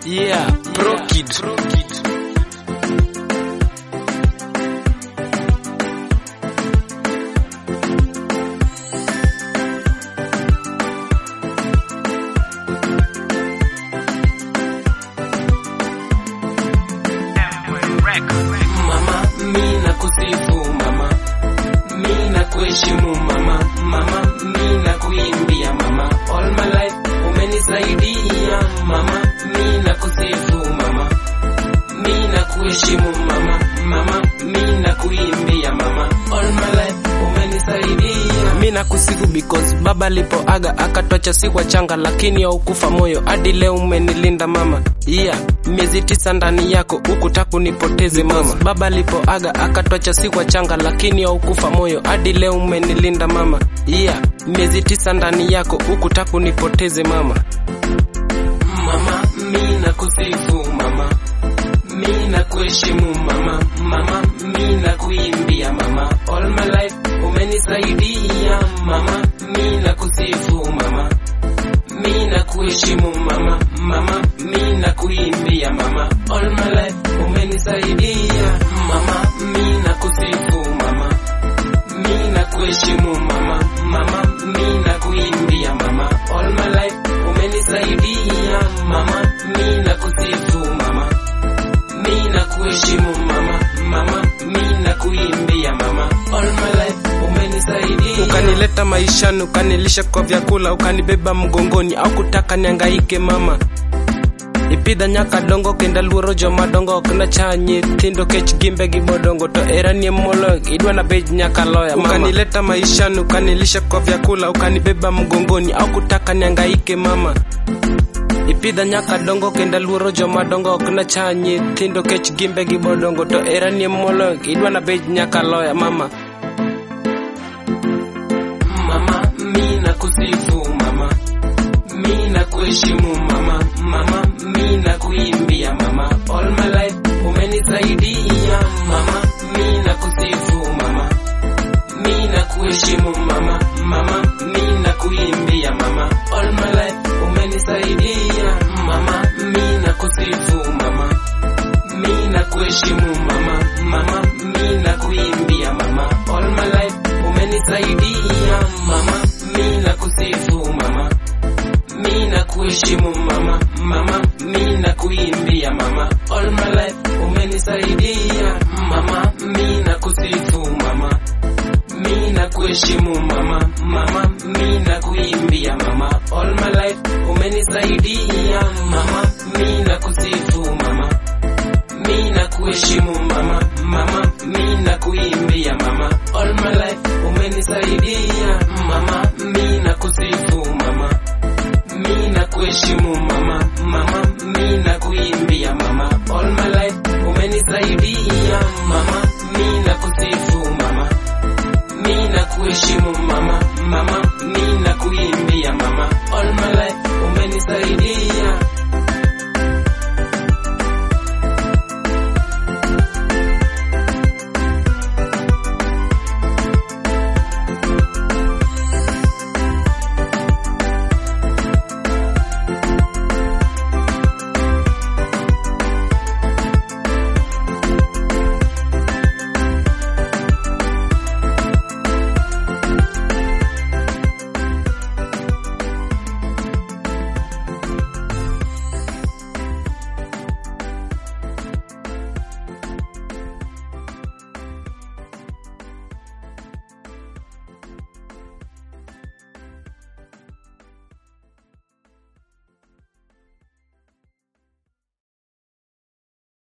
Yeah, Pro Kid. Mama, mi nakusifu mama, mi nakuheshimu mama, mama, mi nakuimbia mama, all my life umenisaidia mama, mi nakusifu mama, mi nakuheshimu mama, mama, mi nakuimbia mama, all my life umenisaidia Mi nakusifu because baba alipoaga akatwacha si wachanga, lakini haukufa moyo hadi leo umenilinda mama. Yeah, miezi tisa ndani yako hukutaka nipoteze mama. Baba alipoaga akatwacha si wachanga, lakini haukufa moyo hadi leo umenilinda mama. Yeah, miezi tisa ndani yako hukutaka nipoteze mama. mama, mi nakusifu mama, mi nakuheshimu mama, mama, mi nakuimbia mama, all my life umenisaidia mama, mi nakusifu mama, mi nakuheshimu mama, mama, mi nakuimbia mama, all my life umenisaidia mama, mi nakusifu mama, mi nakuheshimu mama, mama, mi nakuimbia mama, all my life umenisaidia mama, mi nakusifu mama, mi nakuheshimu mama, mama, mi nakuimbia mama, all my life umenisaidia Ukanileta maishani, ukanilisha kwa vyakula, ukanibeba mgongoni, au kutaka niangaike mama ipidha nyaka dongo kenda luoro joma dongo ok nacha nyithindo kech gimbe gi bodongo to era nie molo idwa na bej nyaka loya mama. ukanileta maishani ukanilisha kwa vyakula ukanibeba mgongoni au kutaka niangaike mama ipidha nyaka dongo kenda luoro joma dongo ok nacha nyithindo kech gimbe gi bodongo to era nie molo idwa na bej nyaka loya mama mama, mi nakusifu mama, mi nakuheshimu mama, mama, mi nakuimbia mama, all my life umenisaidia mama, mi nakusifu mama, mi nakuheshimu mama, mama, mi nakuimbia mama, all my life umenisaidia mama, mi nakusifu mama, mi nakuheshimu mama, mama, mi nakuimbia mama, all my life umenisaidia mama, mi nakusifu mama, mi nakuheshimu mama, mama, mi nakuimbia mama, all my life umenisaidia mama, mi nakusifu mama, mi nakuheshimu mama, mama, mi nakuimbia mama, all my life umenisaidia mama, mi nakusifu mama, mi nakuheshimu mama, mama, mi nakuimbia mama, all my life umenisaidia mama, mi nakusifu mama, mi nakuheshimu mama, mama, mi nakuimbia mama, all my life umenisaidia mama, mi nakusifu mama, mi nakuheshimu mama, mama, mi nakuimbia mama, all my life umenisaidia